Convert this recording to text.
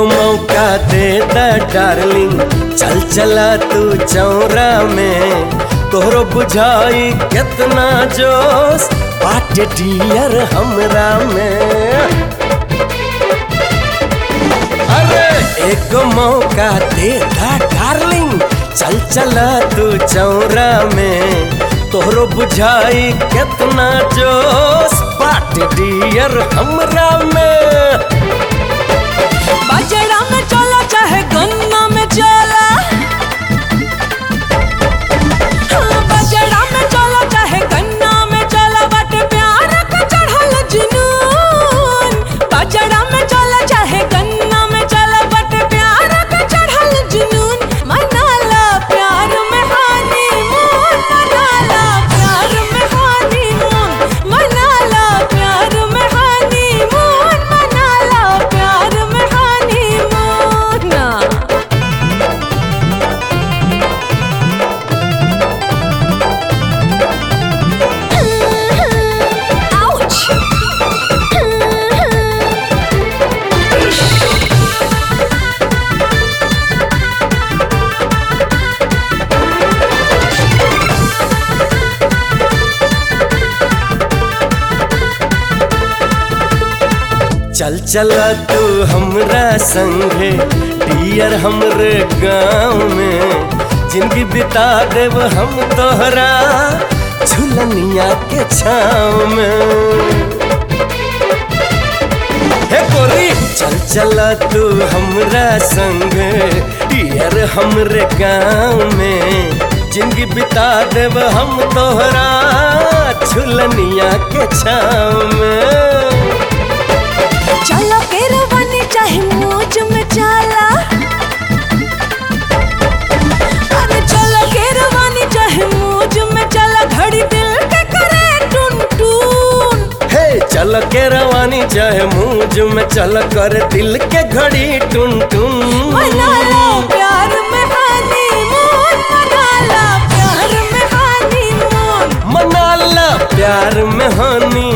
एगो मौका दे द डार्लिंग चल चला तू चौरा में तोहरो बुझाई कितना जोश बाटे डियर हमरा में अरे एगो मौका दे द डार्लिंग चल चला तू चौरा में तोहरो बुझाई कितना जोश बाटे डियर हमरा में बाजरा में चला चाहे गन्ना में चला हाँ, बाजरा में चला चाहे गन्ना में चला बट प्यार का चढ़ल जुनून बाजरा में चला चाहे गन्ना में चला बट प्यार का चढ़ल जुनून मनाला प्यार में हानी मून मनाला प्यार में हानी मून मनाला प्यार में हानी मून मनाला प्यार में हानी मून ना Ouch! चल चल तू हमरा संगे डियर हमरे गाँव में जिंदगी बिता देव हम तोहरा झुलनिया के छाँव में हे गोरी चल चल तू हमरा संग डियर हमरे गाँव में जिंदगी बिता देव हम तोहरा झुलनिया के छाँव में चलो केरवानी चाहे मौज में चला अरे चलो केरवानी चाहे मौज में चला घड़ी दिल के करे टुन टुन हे चल के रवानी चाहे मूज में चल कर दिल के घड़ी टुन टुन मना लो प्यार में हानी मून मना लो प्यार में हानी मून मना ला प्यार में हानी